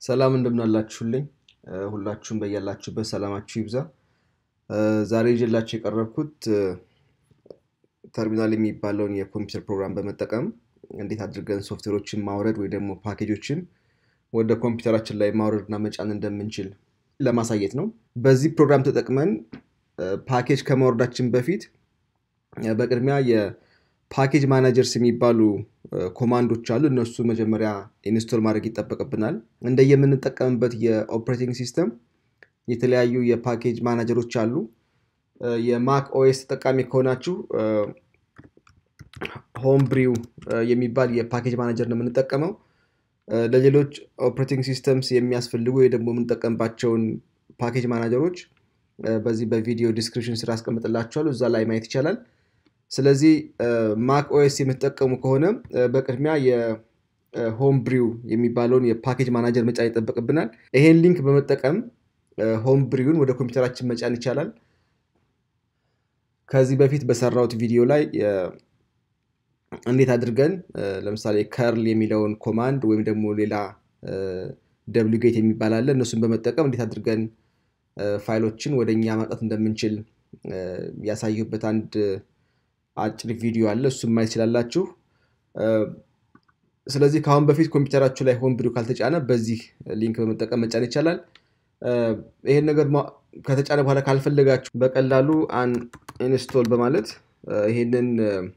ሰላም እንደምናላችሁልኝ ሁላችሁም በያላችሁበት ሰላማችሁ ይብዛ። ዛሬ ይዤላችሁ የቀረብኩት ተርሚናል የሚባለውን የኮምፒውተር ፕሮግራም በመጠቀም እንዴት አድርገን ሶፍትዌሮችን ማውረድ ወይ ደግሞ ፓኬጆችን ወደ ኮምፒውተራችን ላይ ማውረድ እና መጫን እንደምንችል ለማሳየት ነው። በዚህ ፕሮግራም ተጠቅመን ፓኬጅ ከማውረዳችን በፊት በቅድሚያ የፓኬጅ ማናጀርስ የሚባሉ ኮማንዶች አሉ። እነሱ መጀመሪያ ኢንስቶል ማድረግ ይጠበቅብናል። እንደ የምንጠቀምበት የኦፕሬቲንግ ሲስተም የተለያዩ የፓኬጅ ማናጀሮች አሉ። የማክ ኦኤስ ተጠቃሚ ከሆናችሁ ሆም ብሪው የሚባል የፓኬጅ ማናጀር ነው የምንጠቀመው። ለሌሎች ኦፕሬቲንግ ሲስተምስ የሚያስፈልጉ ወይ ደግሞ የምንጠቀምባቸውን ፓኬጅ ማናጀሮች በዚህ በቪዲዮ ዲስክሪፕሽን ስራ አስቀምጥላችኋለሁ። እዛ ላይ ማየት ይቻላል። ስለዚህ ማክ ኦኤስ የምትጠቀሙ ከሆነ በቅድሚያ የሆም ብሪው የሚባለውን የፓኬጅ ማናጀር መጫን ይጠበቅብናል። ይሄን ሊንክ በመጠቀም ሆም ብሪውን ወደ ኮምፒውተራችን መጫን ይቻላል። ከዚህ በፊት በሰራሁት ቪዲዮ ላይ እንዴት አድርገን ለምሳሌ ከርል የሚለውን ኮማንድ ወይም ደግሞ ሌላ ደብሊው ጌት የሚባል አለ። እነሱን በመጠቀም እንዴት አድርገን ፋይሎችን ወደ እኛ ማምጣት እንደምንችል ያሳየሁበት አንድ አጭር ቪዲዮ አለ። እሱም ማየት ትችላላችሁ። ስለዚህ ከአሁን በፊት ኮምፒውተራችሁ ላይ ሆም ብሪው ካልተጫነ በዚህ ሊንክ በመጠቀም መጫን ይቻላል። ይሄን ነገር ከተጫነ በኋላ ካልፈለጋችሁ በቀላሉ አን ኢንስቶል በማለት ይሄንን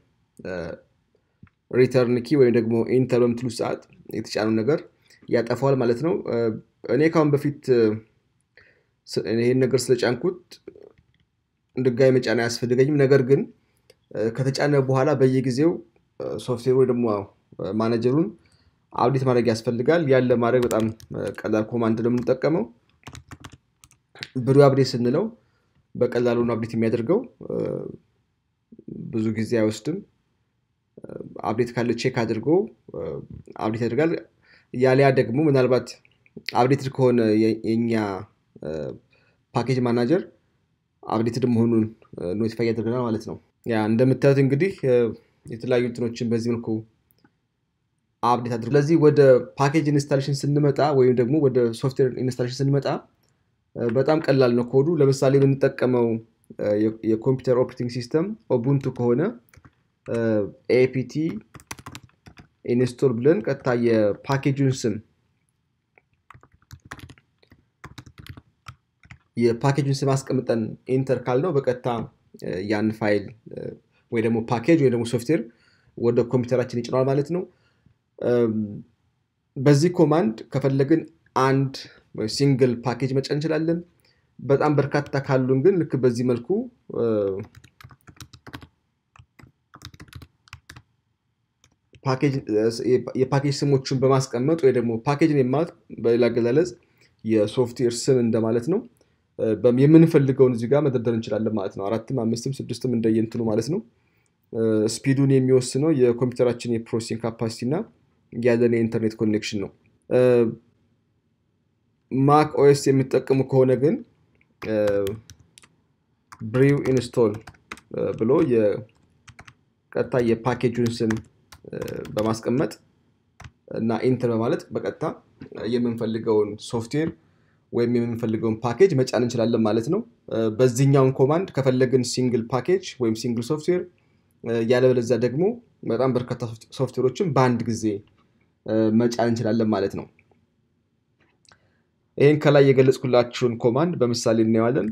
ሪተርን ኪ ወይም ደግሞ ኢንተር በምትሉ ሰዓት የተጫነው ነገር ያጠፋዋል ማለት ነው። እኔ ካሁን በፊት ይሄን ነገር ስለጫንኩት ድጋሚ መጫን አያስፈልገኝም። ነገር ግን ከተጫነ በኋላ በየጊዜው ሶፍትዌር ወይ ደግሞ ማኔጀሩን አብዴት ማድረግ ያስፈልጋል። ያን ለማድረግ በጣም ቀላል ኮማንድ ነው የምንጠቀመው። ብሪው አብዴት ስንለው በቀላሉ ነው አብዴት የሚያደርገው። ብዙ ጊዜ አይወስድም። አብዴት ካለ ቼክ አድርጎ አብዴት ያደርጋል። ያሊያ ደግሞ ምናልባት አብዴትድ ከሆነ የኛ ፓኬጅ ማናጀር አብዴትድ መሆኑን ኖቲፋይ ያደርገናል ማለት ነው። ያ እንደምታዩት እንግዲህ የተለያዩ እንትኖችን በዚህ መልኩ አብዴት አድርጎ ስለዚህ ወደ ፓኬጅ ኢንስታሌሽን ስንመጣ ወይም ደግሞ ወደ ሶፍትዌር ኢንስታሌሽን ስንመጣ በጣም ቀላል ነው ኮዱ። ለምሳሌ የምንጠቀመው የኮምፒውተር ኦፕሬቲንግ ሲስተም ኦቡንቱ ከሆነ ኤፒቲ ኢንስቶል ብለን ቀጥታ የፓኬጁን ስም የፓኬጁን ስም አስቀምጠን ኢንተር ካልነው በቀጥታ ያን ፋይል ወይ ደግሞ ፓኬጅ ወይ ደግሞ ሶፍትዌር ወደ ኮምፒውተራችን ይጭነዋል ማለት ነው። በዚህ ኮማንድ ከፈለግን አንድ ሲንግል ፓኬጅ መጫን እንችላለን። በጣም በርካታ ካሉን ግን ልክ በዚህ መልኩ የፓኬጅ ስሞቹን በማስቀመጥ ወይ ደግሞ ፓኬጅን የማለት በሌላ አገላለጽ የሶፍትዌር ስም እንደማለት ነው። የምንፈልገውን እዚህ ጋር መደርደር እንችላለን ማለት ነው። አራትም አምስትም ስድስትም እንደየንትኑ ማለት ነው። ስፒዱን የሚወስነው የኮምፒውተራችን የፕሮሴሲንግ ካፓሲቲ እና ያለን የኢንተርኔት ኮኔክሽን ነው። ማክ ኦኤስ የሚጠቀሙ ከሆነ ግን ብሪው ኢንስቶል ብሎ ቀጥታ የፓኬጁን ስም በማስቀመጥ እና ኢንተር በማለት በቀጥታ የምንፈልገውን ሶፍትዌር ወይም የምንፈልገውን ፓኬጅ መጫን እንችላለን ማለት ነው። በዚህኛውን ኮማንድ ከፈለግን ሲንግል ፓኬጅ ወይም ሲንግል ሶፍትዌር ያለበለዚያ ደግሞ በጣም በርካታ ሶፍትዌሮችን በአንድ ጊዜ መጫን እንችላለን ማለት ነው። ይህን ከላይ የገለጽኩላችሁን ኮማንድ በምሳሌ እናየዋለን።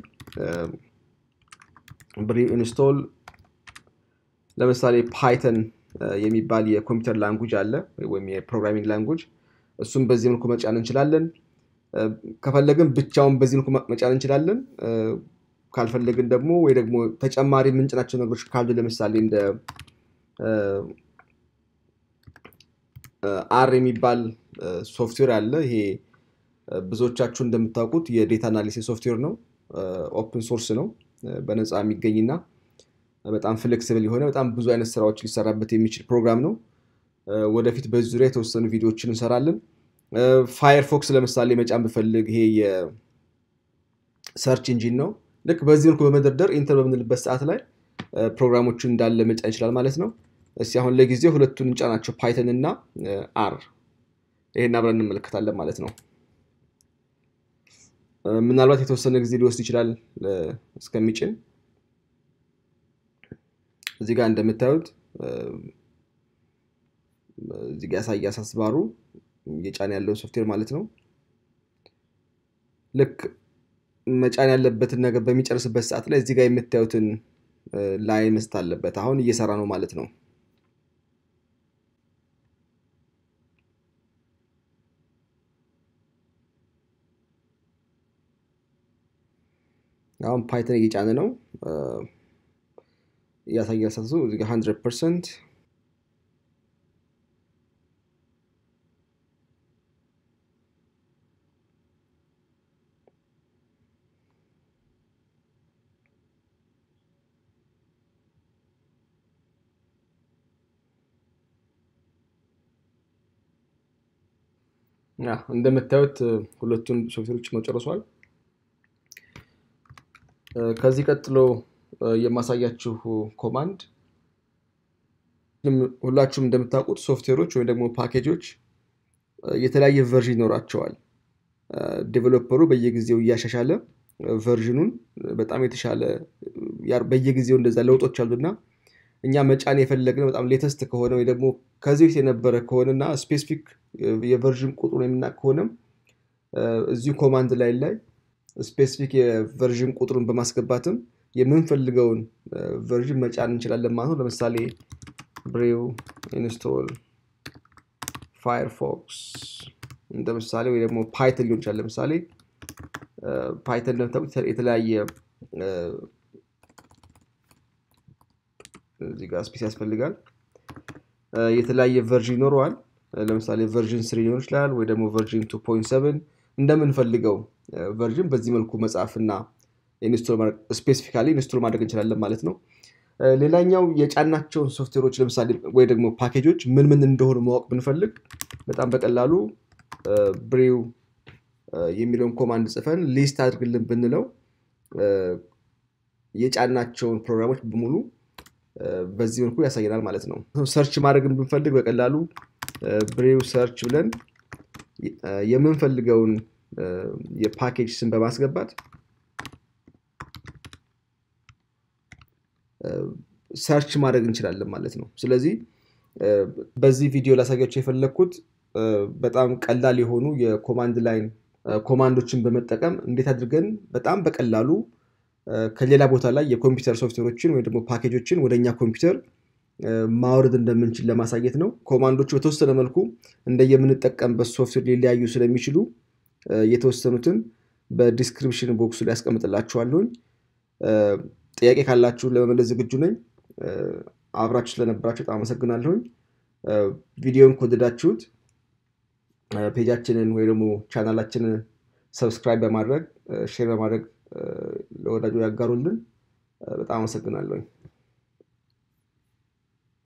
ብሪው ኢንስቶል ለምሳሌ ፓይተን የሚባል የኮምፒውተር ላንጉጅ አለ ወይም የፕሮግራሚንግ ላንጉጅ እሱም በዚህ መልኩ መጫን እንችላለን። ከፈለግን ብቻውን በዚህ መልኩ መጫን እንችላለን። ካልፈለግን ደግሞ ወይ ደግሞ ተጨማሪ የምንጭናቸው ነገሮች ካሉ ለምሳሌ እንደ አር የሚባል ሶፍትዌር አለ። ይሄ ብዙዎቻችሁ እንደምታውቁት የዴታ አናሊሲስ ሶፍትዌር ነው። ኦፕን ሶርስ ነው። በነፃ የሚገኝና በጣም ፍሌክሲብል የሆነ በጣም ብዙ አይነት ስራዎች ሊሰራበት የሚችል ፕሮግራም ነው። ወደፊት በዚህ ዙሪያ የተወሰኑ ቪዲዮዎችን እንሰራለን። ፋየርፎክስ ለምሳሌ መጫን ብፈልግ ይሄ የሰርች ኢንጂን ነው። ልክ በዚህ መልኩ በመደርደር ኢንተር በምንልበት ሰዓት ላይ ፕሮግራሞቹን እንዳለ መጫን ይችላል ማለት ነው። እስኪ አሁን ለጊዜው ሁለቱን እንጫናቸው ፓይተን እና አር። ይሄን አብረን እንመለከታለን ማለት ነው። ምናልባት የተወሰነ ጊዜ ሊወስድ ይችላል እስከሚጭን። እዚህ ጋር እንደምታዩት እዚህ ጋር ያሳይ አሳስባሩ እየጫነ ያለውን ሶፍትዌር ማለት ነው። ልክ መጫን ያለበትን ነገር በሚጨርስበት ሰዓት ላይ እዚህ ጋር የምታዩትን ላይን መስት አለበት። አሁን እየሰራ ነው ማለት ነው። አሁን ፓይተን እየጫነ ነው እያሳየ ሳሱ እዚህ ጋር ሀንድረድ ፐርሰንት እንደምታዩት ሁለቱን ሶፍትዌሮች ነው ጨርሷል። ከዚህ ቀጥሎ የማሳያችሁ ኮማንድ ሁላችሁም እንደምታውቁት ሶፍትዌሮች ወይም ደግሞ ፓኬጆች የተለያየ ቨርዥን ይኖራቸዋል። ዴቨሎፐሩ በየጊዜው እያሻሻለ ቨርዥኑን በጣም የተሻለ በየጊዜው እንደዛ ለውጦች አሉና እኛ መጫን የፈለግነው በጣም ሌተስት ከሆነ ወይ ደግሞ ከዚህ በፊት የነበረ ከሆነና ስፔሲፊክ የቨርዥን ቁጥሩን የምናውቅ ከሆነም እዚሁ ኮማንድ ላይ ላይ ስፔሲፊክ የቨርዥን ቁጥሩን በማስገባትም የምንፈልገውን ቨርዥን መጫን እንችላለን ማለት ነው። ለምሳሌ ብሬው ኢንስቶል ፋየርፎክስ እንደ ምሳሌ ወይ ደግሞ ፓይተን ሊሆን ይችላል። ለምሳሌ ፓይተን እንደምታውቁት የተለያየ እዚህ ጋር ስፔስ ያስፈልጋል። የተለያየ ቨርዥን ይኖረዋል። ለምሳሌ ቨርዥን ስሪ ሊሆን ይችላል ወይ ደግሞ ቨርዥን ቱ ፖይንት ሰቨን እንደምንፈልገው ቨርዥን በዚህ መልኩ መጻፍና ስፔሲፊካሊ ኢንስቶል ማድረግ እንችላለን ማለት ነው። ሌላኛው የጫናቸውን ሶፍትዌሮች ለምሳሌ ወይ ደግሞ ፓኬጆች ምን ምን እንደሆኑ ማወቅ ብንፈልግ በጣም በቀላሉ ብሬው የሚለውን ኮማንድ ጽፈን ሊስት አድርግልን ብንለው የጫናቸውን ፕሮግራሞች በሙሉ በዚህ መልኩ ያሳየናል ማለት ነው። ሰርች ማድረግን ብንፈልግ በቀላሉ ብሬው ሰርች ብለን የምንፈልገውን የፓኬጅ ስም በማስገባት ሰርች ማድረግ እንችላለን ማለት ነው። ስለዚህ በዚህ ቪዲዮ ላሳያቸው የፈለግኩት በጣም ቀላል የሆኑ የኮማንድ ላይን ኮማንዶችን በመጠቀም እንዴት አድርገን በጣም በቀላሉ ከሌላ ቦታ ላይ የኮምፒውተር ሶፍትዌሮችን ወይ ደግሞ ፓኬጆችን ወደ እኛ ኮምፒውተር ማውረድ እንደምንችል ለማሳየት ነው። ኮማንዶቹ በተወሰነ መልኩ እንደየምንጠቀምበት ሶፍትዌር ሊለያዩ ስለሚችሉ የተወሰኑትን በዲስክሪፕሽን ቦክሱ ላይ ያስቀምጥላችኋለሁኝ። ጥያቄ ካላችሁ ለመመለስ ዝግጁ ነኝ። አብራችሁ ስለነበራችሁ በጣም አመሰግናለሁኝ። ቪዲዮን ከወደዳችሁት ፔጃችንን ወይ ደግሞ ቻናላችንን ሰብስክራይብ በማድረግ ሼር በማድረግ ለወዳጆ ያጋሩልን። በጣም አመሰግናለሁኝ።